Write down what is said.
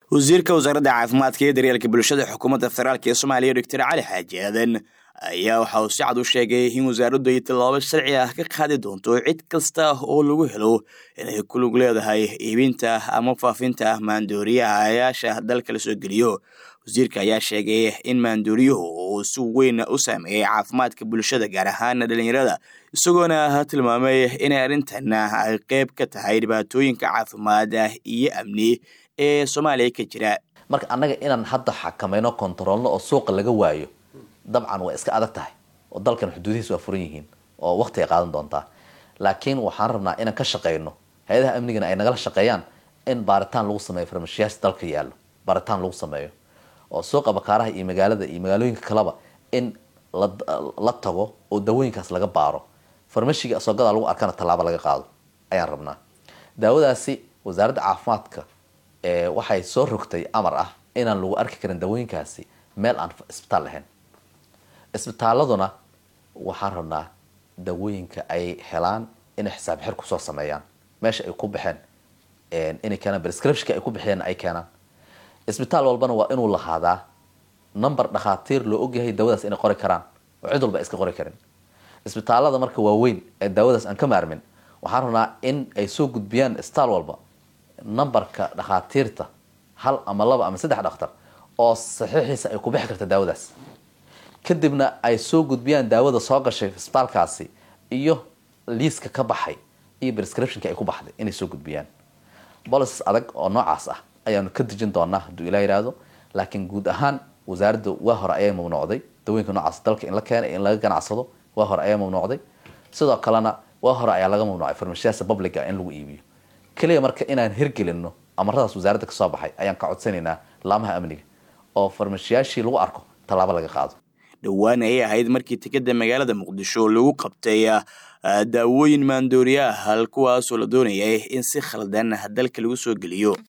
wasiirka wasaaradda caafimaadka iyo daryeelka bulshada xukuumadda federaalk ee soomaaliya doctor cali xaaji aadan ayaa waxa uu si cad u sheegay in wasaaraddu ay tallaabo sharci ah ka qaadi doonto cid kasta oo lagu helo inay ku lug leedahay iibinta ama faafinta maandooriyahayaasha dalka la soo geliyo wasiirka ayaa sheegay in maandooriyuhu uu si weyn u saameeyey caafimaadka bulshada gaar ahaan dhalinyarada isagoona tilmaamay inay arrintan ay qeyb ka tahay dhibaatooyinka caafimaad iyo amni ee soomaaliya ka jira marka annaga inaan hadda xakamayno kontaroolno oo suuqa laga waayo dabcan waa iska adag tahay oo dalkan xuduudihiis waa furan yihiin oo waqti ay qaadan doontaa laakiin waxaan rabnaa inaan ka shaqayno hay-adaha amnigana ay nagala shaqeeyaan in baaritaan lagu sameeyo farmashiyaasha dalka yaallo baaritaan lagu sameeyo oo suuqa bakaaraha iyo magaalada iyo magaalooyinka kaleba in la tago oo dawooyinkaas laga baaro farmashiga asoogadaa lagu arkana tallaabo laga qaado ayaan rabnaa daawadaasi wasaaradda caafimaadka waxay soo rogtay amar ah inaan lagu arki karin dawooyinkaasi meel aan isbitaal lahayn isbitaaladuna waxaan rabnaa dawooyinka ay helaan inay xisaab xir kusoo sameeyaan meesha ay ku baxeen inay keenaan prescriptionka ay ku bixiyeen ay keenaan isbitaal walbana waa inuu lahaadaa number dhakhaatiir loo ogyahay daawadaas inay qori karaan oo cid walba iska qori karin isbitaalada marka waaweyn ee daawadaas aan ka maarmin waxaan rabnaa in ay soo gudbiyaan isbitaal walba numberka dhakhaatiirta hal ama laba ama saddex dhakhtar oo saxiixiisa ay ku bixi karta daawadaas kadibna ay soo gudbiyaan daawada soo gashay isbitaalkaasi iyo liiska ka baxay iyo prescriptionka ay ku baxday inay soo gudbiyaan bolices adag oo noocaas ah ayaanu ka dejin doonaa hadduu ilaa yidhaahdo laakiin guud ahaan wasaaradda waa hore ayay mamnuucday dawooyinka noocaas dalka in la keenay in laga ganacsado waa hore ayaa mamnuucday sidoo kalena waa hore ayaa laga mamnuucay farmashiyaasa publica in lagu iibiyo keliya marka inaan hirgelino amaradaas wasaaradda kasoo baxay ayaan ka codsanaynaa laamaha amniga oo farmashiyaashii lagu arko tallaabo laga qaado dhowaan ayay ahayd markii tikada magaalada muqdisho lagu qabtay daawooyin maandooriya hal kuwaasoo la doonayay in si khaldan dalka lagu soo geliyo